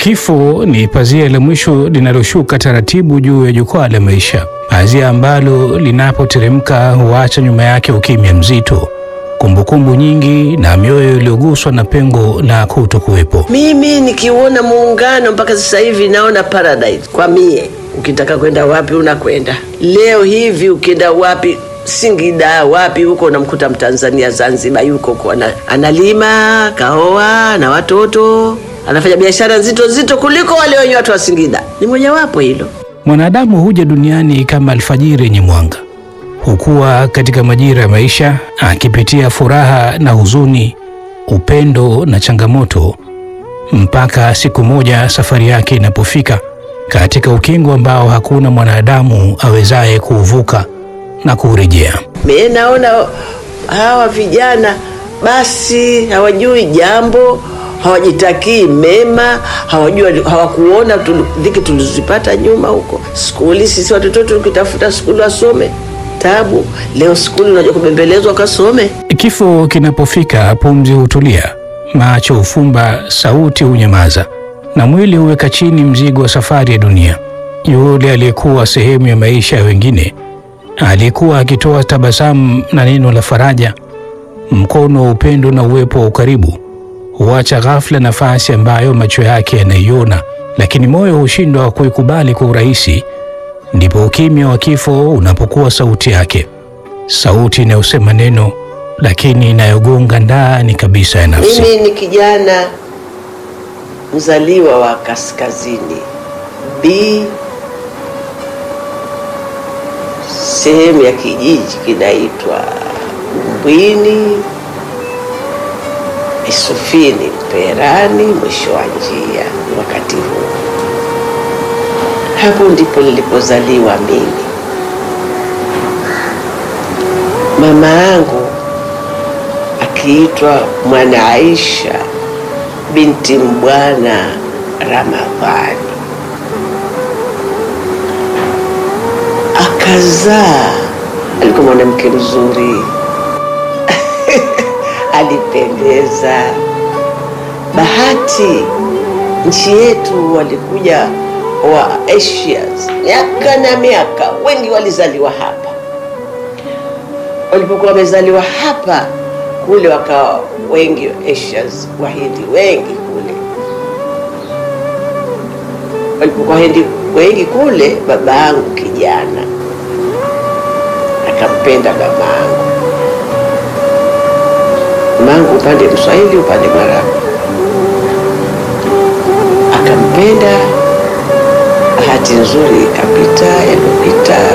Kifo ni pazia la mwisho linaloshuka taratibu juu ya jukwaa la maisha, pazia ambalo linapoteremka huacha nyuma yake ukimya mzito, kumbukumbu nyingi na mioyo iliyoguswa na pengo la kutokuwepo. Mimi nikiuona muungano mpaka sasa hivi naona paradise kwa mie. Ukitaka kwenda wapi unakwenda. Leo hivi ukienda wapi Singida wapi huko unamkuta Mtanzania Zanzibar yuko huko ana, analima kaoa na watoto anafanya biashara nzito nzito kuliko wale wenye watu wa Singida. Ni mojawapo hilo. Mwanadamu huja duniani kama alfajiri yenye mwanga, hukua katika majira ya maisha akipitia furaha na huzuni, upendo na changamoto, mpaka siku moja safari yake inapofika katika ukingo ambao hakuna mwanadamu awezaye kuuvuka na kuurejea. Mimi naona hawa vijana basi hawajui jambo, hawajitakii mema, hawajui, hawakuona tu- dhiki tulizipata nyuma huko skuli. Sisi watoto tukitafuta skuli wasome tabu, leo skuli unajua kubembelezwa kasome. Kifo kinapofika, pumzi hutulia, macho hufumba, sauti hunyamaza, na mwili huweka chini mzigo wa safari ya dunia. Yule aliyekuwa sehemu ya maisha ya wengine, aliyekuwa akitoa tabasamu na neno la faraja, mkono wa upendo na uwepo wa ukaribu, huacha ghafla nafasi ambayo macho yake yanaiona, lakini moyo hushindwa kuikubali kwa urahisi. Ndipo ukimya wa kifo unapokuwa sauti yake, sauti inayosema neno lakini inayogonga ndani kabisa ya nafsi. Mimi ni kijana mzaliwa wa kaskazini B, sehemu ya kijiji kinaitwa Mbwini, Isufini, Mperani, mwisho wa njia. Wakati huu hapo ndipo nilipozaliwa mimi. Mama yangu akiitwa Mwana Aisha binti Mbwana Ramadhani, akazaa. Alikuwa mwanamke mzuri alipendeza. Bahati nchi yetu walikuja wa Asians miaka na miaka, wengi walizaliwa hapa. Walipokuwa wamezaliwa hapa kule wakawa wengi Asians, Wahindi wengi kule. Walipokuwa Wahindi wengi kule, baba yangu kijana akampenda baba yangu, mama yangu upande Mswahili upande Mwarabu, akampenda. Bahati nzuri ikapita, yalipopita